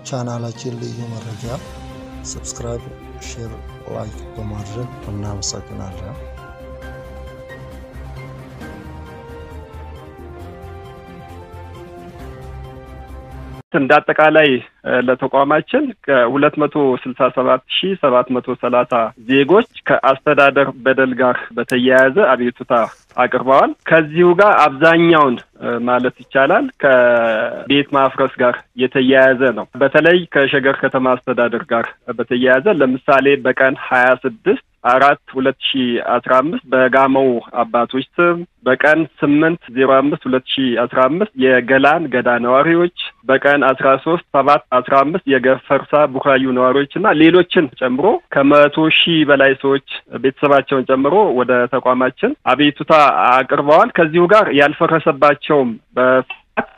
ቻናላችን ልዩ መረጃ ሰብስክራይብ፣ ሼር፣ ላይክ በማድረግ እናመሰግናለን። እንደ አጠቃላይ ለተቋማችን ከሁለት መቶ ስልሳ ሰባት ሺ ሰባት መቶ ሰላሳ ዜጎች ከአስተዳደር በደል ጋር በተያያዘ አቤቱታ አቅርበዋል። ከዚሁ ጋር አብዛኛውን ማለት ይቻላል ከቤት ማፍረስ ጋር የተያያዘ ነው። በተለይ ከሸገር ከተማ አስተዳደር ጋር በተያያዘ ለምሳሌ በቀን ሀያ ስድስት አራት ሁለት ሺ አስራ አምስት በጋመው አባቶች ስም በቀን ስምንት ዜሮ አምስት ሁለት ሺ አስራ አምስት የገላን ገዳ ነዋሪዎች በቀን አስራ ሶስት ሰባት አስራ አምስት የገፈርሳ ቡራዩ ነዋሪዎች እና ሌሎችን ጨምሮ ከመቶ ሺህ በላይ ሰዎች ቤተሰባቸውን ጨምሮ ወደ ተቋማችን አቤቱታ አቅርበዋል። ከዚሁ ጋር ያልፈረሰባቸውም በስፋት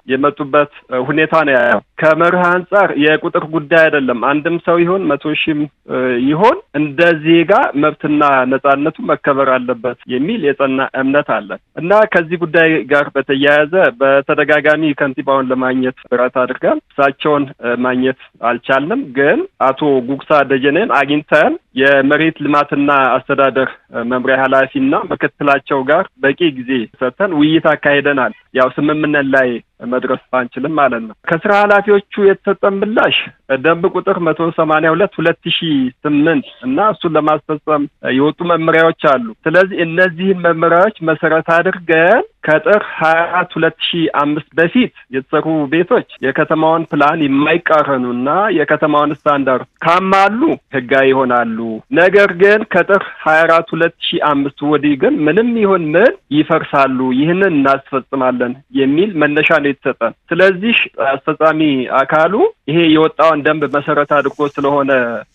የመጡበት ሁኔታ ነው ያለው። ከመርህ አንጻር የቁጥር ጉዳይ አይደለም። አንድም ሰው ይሆን መቶ ሺህም ይሆን እንደ ዜጋ መብትና ነጻነቱ መከበር አለበት የሚል የጸና እምነት አለን እና ከዚህ ጉዳይ ጋር በተያያዘ በተደጋጋሚ ከንቲባውን ለማግኘት ጥረት አድርገን እሳቸውን ማግኘት አልቻልንም። ግን አቶ ጉግሳ ደጀኔን አግኝተን የመሬት ልማትና አስተዳደር መምሪያ ኃላፊና ምክትላቸው ጋር በቂ ጊዜ ሰጥተን ውይይት አካሂደናል። ያው ስምምነት ላይ መድረስ ባንችልም ማለት ነው። ከስራ ኃላፊዎቹ የተሰጠን ምላሽ ደንብ ቁጥር መቶ ሰማንያ ሁለት ሁለት ሺ ስምንት እና እሱን ለማስፈጸም የወጡ መመሪያዎች አሉ። ስለዚህ እነዚህን መመሪያዎች መሰረት አድርገን ከጥር ሀያ አራት ሁለት ሺ አምስት በፊት የተሰሩ ቤቶች የከተማውን ፕላን የማይቃረኑ እና የከተማውን ስታንዳርድ ካማሉ ህጋዊ ይሆናሉ። ነገር ግን ከጥር ሀያ አራት ሁለት ሺ አምስት ወዲህ ግን ምንም ይሁን ምን ይፈርሳሉ። ይህንን እናስፈጽማለን የሚል መነሻ ነው የተሰጠን። ስለዚህ አስፈጻሚ አካሉ ይሄ የወጣውን ደንብ መሰረት አድርጎ ስለሆነ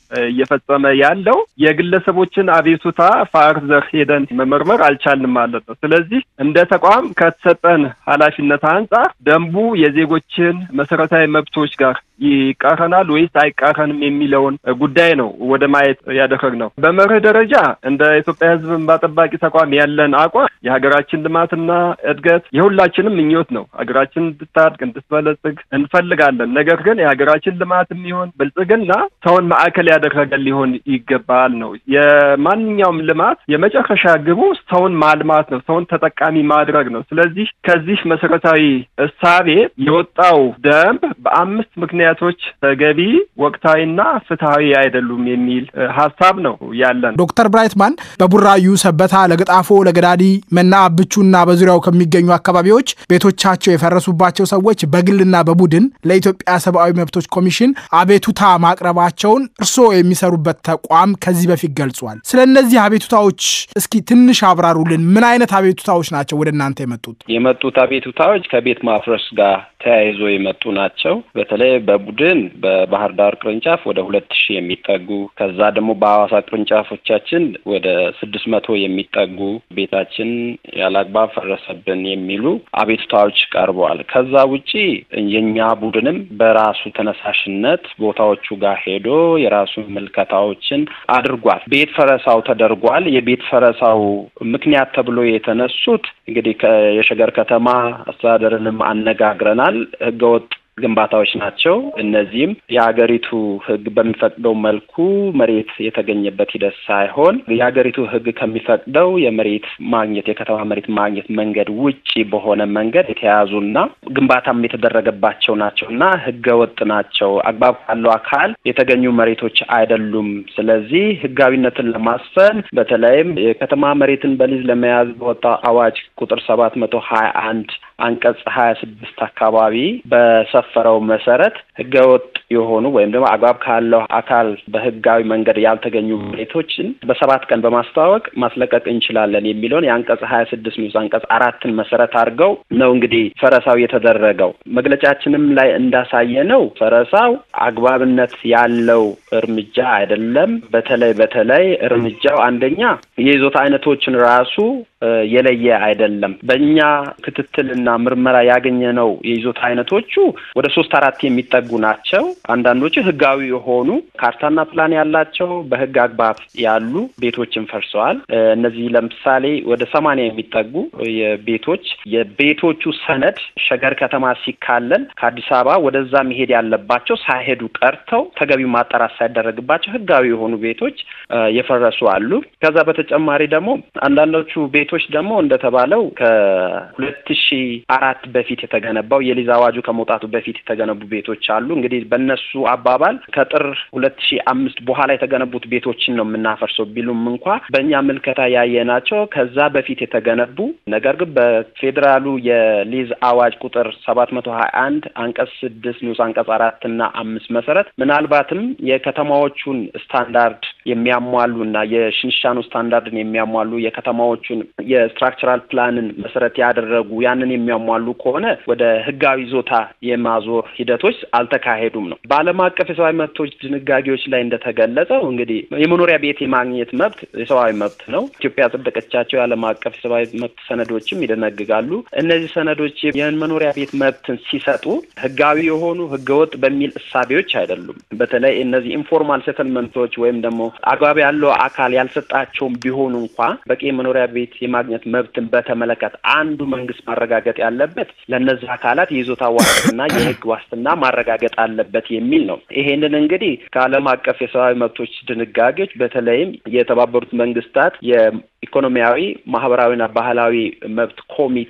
እየፈጸመ ያለው የግለሰቦችን አቤቱታ ፋርዘር ሄደን መመርመር አልቻልንም ማለት ነው። ስለዚህ እንደ ተቋም ከተሰጠን ኃላፊነት አንጻር ደንቡ የዜጎችን መሰረታዊ መብቶች ጋር ይቃረናል ወይስ አይቃረንም የሚለውን ጉዳይ ነው ወደ ማየት ያደረግነው። በመርህ ደረጃ እንደ ኢትዮጵያ ሕዝብ እንባ ጠባቂ ተቋም ያለን አቋም የሀገራችን ልማትና እድገት የሁላችንም ምኞት ነው። ሀገራችን እንድታድግ እንድትበለጽግ እንፈልጋለን። ነገር ግን የሀገራችን ልማት የሚሆን ብልጽግና ሰውን ማዕከል ያደረገ ሊሆን ይገባል ነው። የማንኛውም ልማት የመጨረሻ ግቡ ሰውን ማልማት ነው፣ ሰውን ተጠቃሚ ማድረግ ነው። ስለዚህ ከዚህ መሰረታዊ እሳቤ የወጣው ደንብ በአምስት ምክንያቶች ተገቢ፣ ወቅታዊና ፍትሐዊ አይደሉም የሚል ሀሳብ ነው ያለን። ዶክተር ብራይትማን በቡራዩ፣ ሰበታ፣ ለገጣፎ፣ ለገዳዲ፣ መና አብቹና በዙሪያው ከሚገኙ አካባቢዎች ቤቶቻቸው የፈረሱባቸው ሰዎች በግልና በቡድን ለኢትዮጵያ ሰብአዊ መብቶች ኮሚሽን አቤቱታ ማቅረባቸውን እርስዎ የሚሰሩበት ተቋም ከዚህ በፊት ገልጿል። ስለ እነዚህ አቤቱታዎች እስኪ ትንሽ አብራሩልን። ምን አይነት አቤቱታዎች ናቸው ወደ እናንተ የመጡት? የመጡት አቤቱታዎች ከቤት ማፍረስ ጋር ተያይዞ የመጡ ናቸው። በተለይ በቡድን በባህር ዳር ቅርንጫፍ ወደ ሁለት ሺህ የሚጠጉ ከዛ ደግሞ በሐዋሳ ቅርንጫፎቻችን ወደ ስድስት መቶ የሚጠጉ ቤታችን ያለአግባብ ፈረሰብን የሚሉ አቤቱታዎች ቀርበዋል። ከዛ ውጪ የኛ ቡድንም በራሱ ተነሳሽነት ቦታዎቹ ጋር ሄዶ የራሱን ምልከታዎችን አድርጓል። ቤት ፈረሳው ተደርጓል። የቤት ፈረሳው ምክንያት ተብሎ የተነሱት እንግዲህ የሸገር ከተማ አስተዳደርንም አነጋግረናል። ህገወጥ ግንባታዎች ናቸው። እነዚህም የሀገሪቱ ሕግ በሚፈቅደው መልኩ መሬት የተገኘበት ሂደት ሳይሆን የሀገሪቱ ሕግ ከሚፈቅደው የመሬት ማግኘት የከተማ መሬት ማግኘት መንገድ ውጪ በሆነ መንገድ የተያዙና ግንባታም የተደረገባቸው ናቸው እና ሕገ ወጥ ናቸው። አግባብ ካለው አካል የተገኙ መሬቶች አይደሉም። ስለዚህ ሕጋዊነትን ለማስፈን በተለይም የከተማ መሬትን በሊዝ ለመያዝ በወጣ አዋጅ ቁጥር ሰባት መቶ ሀያ አንድ አንቀጽ ሀያ ስድስት አካባቢ በሰፈረው መሰረት ህገወጥ የሆኑ ወይም ደግሞ አግባብ ካለው አካል በህጋዊ መንገድ ያልተገኙ መሬቶችን በሰባት ቀን በማስተዋወቅ ማስለቀቅ እንችላለን የሚለውን የአንቀጽ ሀያ ስድስት ንዑስ አንቀጽ አራትን መሰረት አድርገው ነው እንግዲህ ፈረሳው የተደረገው። መግለጫችንም ላይ እንዳሳየ ነው ፈረሳው አግባብነት ያለው እርምጃ አይደለም። በተለይ በተለይ እርምጃው አንደኛ የይዞታ አይነቶችን ራሱ የለየ አይደለም። በእኛ ክትትልና ምርመራ ያገኘነው የይዞታ አይነቶቹ ወደ ሶስት አራት የሚጠጉ ናቸው። አንዳንዶቹ ህጋዊ የሆኑ ካርታና ፕላን ያላቸው በህግ አግባብ ያሉ ቤቶችን ፈርሰዋል። እነዚህ ለምሳሌ ወደ ሰማንያ የሚጠጉ የቤቶች የቤቶቹ ሰነድ ሸገር ከተማ ሲካለል ከአዲስ አበባ ወደዛ መሄድ ያለባቸው ሳይሄዱ ቀርተው ተገቢው ማጣራት ሳይደረግባቸው ህጋዊ የሆኑ ቤቶች የፈረሱ አሉ። ከዛ በተጨማሪ ደግሞ አንዳንዶቹ ቤቶች ደግሞ እንደተባለው ከሁለት ሺ አራት በፊት የተገነባው የሊዝ አዋጁ ከመውጣቱ በፊት የተገነቡ ቤቶች አሉ። እንግዲህ በእነሱ አባባል ከጥር ሁለት ሺ አምስት በኋላ የተገነቡት ቤቶችን ነው የምናፈርሰው ቢሉም እንኳ በእኛ ምልከታ ያየናቸው ከዛ በፊት የተገነቡ ነገር ግን በፌዴራሉ የሊዝ አዋጅ ቁጥር ሰባት መቶ ሀያ አንድ አንቀጽ ስድስት ንዑስ አንቀጽ አራት እና አምስት መሰረት ምናልባትም የከተማዎቹን ስታንዳርድ የሚያሟሉ እና የሽንሻኑ ስታንዳርድን የሚያሟሉ የከተማዎቹን የስትራክቸራል ፕላንን መሰረት ያደረጉ ያንን የሚያሟሉ ከሆነ ወደ ህጋዊ ይዞታ የማዞር ሂደቶች አልተካሄዱም ነው። በዓለም አቀፍ የሰብአዊ መብቶች ድንጋጌዎች ላይ እንደተገለጸው እንግዲህ የመኖሪያ ቤት የማግኘት መብት የሰብአዊ መብት ነው። ኢትዮጵያ ያጸደቀቻቸው የዓለም አቀፍ የሰብአዊ መብት ሰነዶችም ይደነግጋሉ። እነዚህ ሰነዶች የመኖሪያ ቤት መብትን ሲሰጡ ህጋዊ የሆኑ ህገወጥ በሚል እሳቤዎች አይደሉም። በተለይ እነዚህ ኢንፎርማል ሴትልመንቶች ወይም ደግሞ አግባብ ያለው አካል ያልሰጣቸውም ቢሆኑ እንኳ በቂ የመኖሪያ ቤት የማግኘት መብትን በተመለከተ አንዱ መንግስት ማረጋገጥ ያለበት ለእነዚህ አካላት የይዞታ ዋስትና የህግ ዋስትና ማረጋገጥ አለበት የሚል ነው። ይሄንን እንግዲህ ከዓለም አቀፍ የሰብአዊ መብቶች ድንጋጌዎች በተለይም የተባበሩት መንግስታት የኢኮኖሚያዊ ማህበራዊና ባህላዊ መብት ኮሚቴ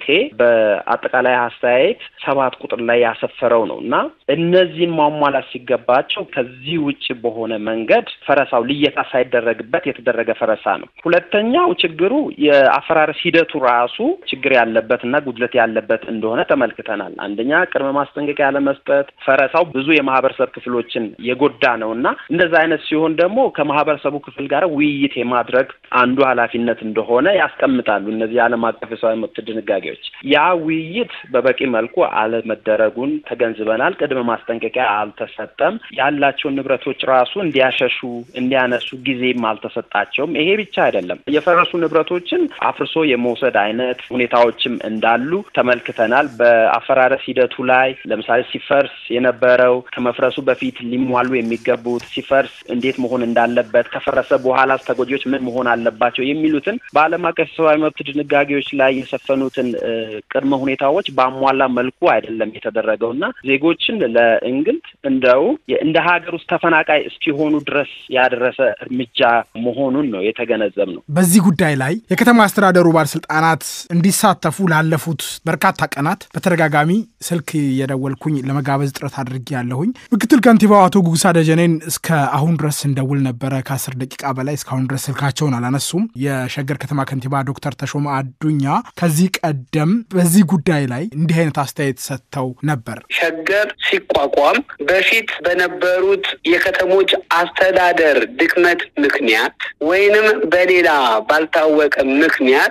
በአጠቃላይ አስተያየት ሰባት ቁጥር ላይ ያሰፈረው ነው እና እነዚህን ማሟላት ሲገባቸው ከዚህ ውጭ በሆነ መንገድ ፈረሳው ልየታ ሳይደረግበት የተደረገ ፈረሳ ነው። ሁለተኛው ችግሩ የአፈራረስ ሂደቱ ራሱ ችግር ያለበት እና ጉድለት ያለበት እንደሆነ ተመልክተናል። አንደኛ ቅድመ ማስጠንቀቂያ ያለመስጠት፣ ፈረሳው ብዙ የማህበረሰብ ክፍሎችን የጎዳ ነው እና እንደዛ አይነት ሲሆን ደግሞ ከማህበረሰቡ ክፍል ጋር ውይይት የማድረግ አንዱ ኃላፊነት እንደሆነ ያስቀምጣሉ እነዚህ የዓለም አቀፍ የሰብአዊ መብት ድንጋጌዎች። ያ ውይይት በበቂ መልኩ አለመደረጉን ተገንዝበናል። ቅድመ ማስጠንቀቂያ አልተሰጠም። ያላቸውን ንብረቶች ራሱ እንዲያሸሹ እንዲያነሱ ጊዜም አልተሰጣቸውም። ይሄ ብቻ አይደለም። የፈረሱ ንብረቶችን አፍርሶ የመውሰድ አይነት ሁኔታዎችም እንዳሉ ተመልክተናል። በአፈራረስ ሂደቱ ላይ ለምሳሌ ሲፈርስ የነበረው ከመፍረሱ በፊት ሊሟሉ የሚገቡት ሲፈርስ እንዴት መሆን እንዳለበት፣ ከፈረሰ በኋላ ተጎጂዎች ምን መሆን አለባቸው የሚሉትን በዓለም አቀፍ የሰብአዊ መብት ድንጋጌዎች ላይ የሰፈኑትን ቅድመ ሁኔታዎች በአሟላ መልኩ አይደለም የተደረገው እና ዜጎችን ለእንግልት እንደው እንደ ሀገር ውስጥ ተፈናቃይ እስኪሆኑ ድረስ ያደረሰ እርምጃ መሆኑን ነው የተገነዘብ ነው። በዚህ ጉዳይ ላይ የከተማ አስተዳደሩ ባለስልጣናት እንዲሳተፉ ላለፉት በርካታ ቀናት በተደጋጋሚ ስልክ የደወልኩኝ ለመጋበዝ ጥረት አድርጌ ያለሁኝ ምክትል ከንቲባው አቶ ጉጉሳ ደጀኔን እስከ አሁን ድረስ እንደውል ነበረ። ከአስር ደቂቃ በላይ እስካሁን ድረስ ስልካቸውን አላነሱም። የሸገር ከተማ ከንቲባ ዶክተር ተሾመ አዱኛ ከዚህ ቀደም በዚህ ጉዳይ ላይ እንዲህ አይነት አስተያየት ሰጥተው ነበር። ሸገር ሲቋቋም በፊት በነበሩት የከተሞች አስተዳደር ድክመት ምክንያት ወይንም በሌላ ባልታወቀ ምክንያት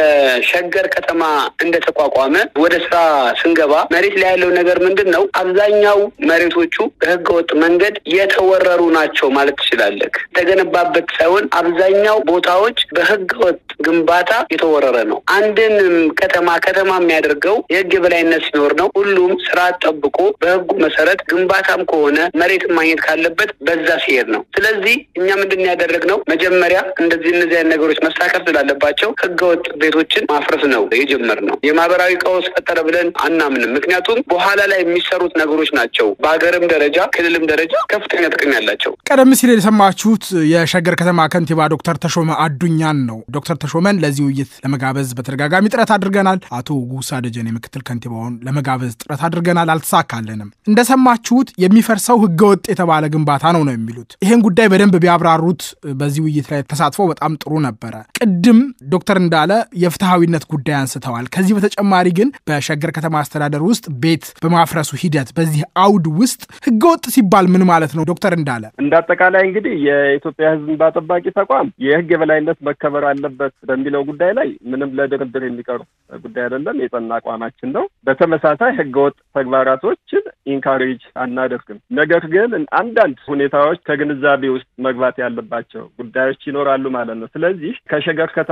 የሸገር ከተማ እንደተቋቋመ ወደ ስራ ስንገባ መሬት ላይ ያለው ነገር ምንድን ነው? አብዛኛው መሬቶቹ በህገወጥ መንገድ የተወረሩ ናቸው ማለት ትችላለህ። የተገነባበት ሳይሆን አብዛኛው ቦታዎች በህገወጥ ግንባታ የተወረረ ነው። አንድን ከተማ ከተማ የሚያደርገው የህግ የበላይነት ሲኖር ነው። ሁሉም ስርዓት ጠብቆ በህጉ መሰረት ግንባታም ከሆነ መሬትን ማግኘት ካለበት በዛ ሲሄድ ነው። ስለዚህ እኛ ምንድን ያደረግነው መጀመሪያ እንደዚህ እነዚህ አይነት ነገሮች መሳከር ስላለባቸው ህገወጥ ቤቶችን ማፍረስ ነው የጀመርነው። የማህበራዊ ቀውስ ፈጠረ ብለን አናምንም። ምክንያቱም በኋላ ላይ የሚሰሩት ነገሮች ናቸው በሀገርም ደረጃ ክልልም ደረጃ ከፍተኛ ጥቅም ያላቸው። ቀደም ሲል የሰማችሁት የሸገር ከተማ ከንቲባ ዶክተር ተሾመ አዱኛን ነው። ዶክተር ተሾመን ለዚህ ውይይት ለመጋበዝ በተደጋጋሚ ጥረት አድርገናል። አቶ ጉሳ ደጀኔ ምክትል ከንቲባውን ለመጋበዝ ጥረት አድርገናል፣ አልተሳካልንም። እንደሰማችሁት የሚፈርሰው ህገወጥ የተባለ ግንባታ ነው ነው የሚሉት። ይህን ጉዳይ በደንብ ቢያብራሩት በዚህ ውይይት ላይ ተሳትፎ በጣም ጥሩ ነበረ። ቅድም ዶክተር እንዳለ የፍትሐዊነት ጉዳይ አንስተዋል። ከዚህ በተጨማሪ ግን በሸገር ከተማ አስተዳደር ውስጥ ቤት በማፍረሱ ሂደት በዚህ አውድ ውስጥ ህገወጥ ሲባል ምን ማለት ነው? ዶክተር እንዳለ እንደ አጠቃላይ እንግዲህ የኢትዮጵያ ህዝብ እንባ ጠባቂ ተቋም የህግ የበላይነት መከበር አለበት በሚለው ጉዳይ ላይ ምንም ለድርድር የሚቀርብ ጉዳይ አይደለም። የጸና አቋማችን ነው። በተመሳሳይ ህገወጥ ተግባራቶችን ኢንካሬጅ አናደርግም። ነገር ግን አንዳንድ ሁኔታዎች ከግንዛቤ ውስጥ መግባት ያለባቸው ጉዳዮች ይኖራሉ ማለት ነው። ስለዚህ ከሸገር ከተማ ጋር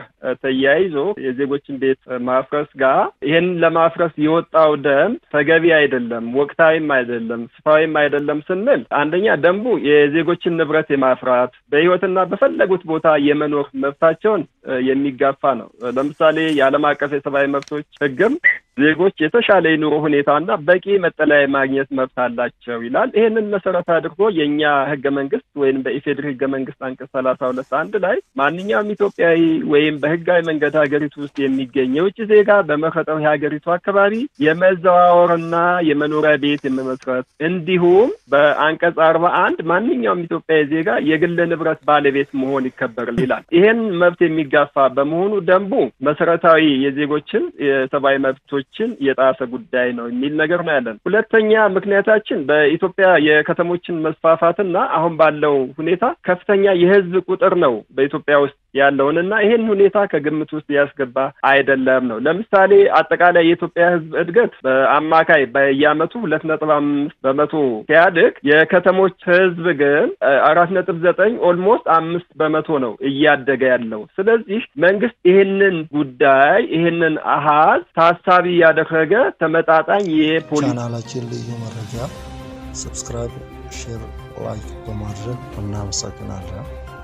ተያይዞ የዜጎችን ቤት ማፍረስ ጋር ይህን ለማፍረስ የወጣው ደንብ ተገቢ አይደለም፣ ወቅታዊም አይደለም፣ ስፋዊም አይደለም ስንል አንደኛ ደንቡ የዜጎችን ንብረት የማፍራት በሕይወትና በፈለጉት ቦታ የመኖር መብታቸውን የሚጋፋ ነው። ለምሳሌ የዓለም አቀፍ የሰብአዊ መብቶች ሕግም ዜጎች የተሻለ የኑሮ ሁኔታና በቂ መጠለያ የማግኘት መብት አላቸው ይላል። ይህንን መሰረት አድርጎ የእኛ ህገ መንግስት ወይም በኢፌድሪ ህገ መንግስት አንቀጽ ሰላሳ ሁለት አንድ ላይ ማንኛውም ኢትዮጵያዊ ወይም በህጋዊ መንገድ ሀገሪቱ ውስጥ የሚገኝ የውጭ ዜጋ በመረጠው የሀገሪቱ አካባቢ የመዘዋወርና የመኖሪያ ቤት የመመስረት እንዲሁም በአንቀጽ አርባ አንድ ማንኛውም ኢትዮጵያዊ ዜጋ የግል ንብረት ባለቤት መሆን ይከበራል ይላል። ይህን መብት የሚጋፋ በመሆኑ ደንቡ መሰረታዊ የዜጎችን የሰብአዊ መብቶች ችን የጣሰ ጉዳይ ነው የሚል ነገር ነው ያለን። ሁለተኛ ምክንያታችን በኢትዮጵያ የከተሞችን መስፋፋትና አሁን ባለው ሁኔታ ከፍተኛ የህዝብ ቁጥር ነው በኢትዮጵያ ውስጥ ያለውን እና ይህን ሁኔታ ከግምት ውስጥ ያስገባ አይደለም ነው። ለምሳሌ አጠቃላይ የኢትዮጵያ ህዝብ እድገት በአማካይ በየአመቱ ሁለት ነጥብ አምስት በመቶ ሲያድግ የከተሞች ህዝብ ግን አራት ነጥብ ዘጠኝ ኦልሞስት አምስት በመቶ ነው እያደገ ያለው። ስለዚህ መንግስት ይህንን ጉዳይ ይህንን አሃዝ ታሳቢ ያደረገ ተመጣጣኝ የፖሊሲ ቻናላችን ልዩ መረጃ ሰብስክራይብ፣ ሼር፣ ላይክ በማድረግ እናመሰግናለን።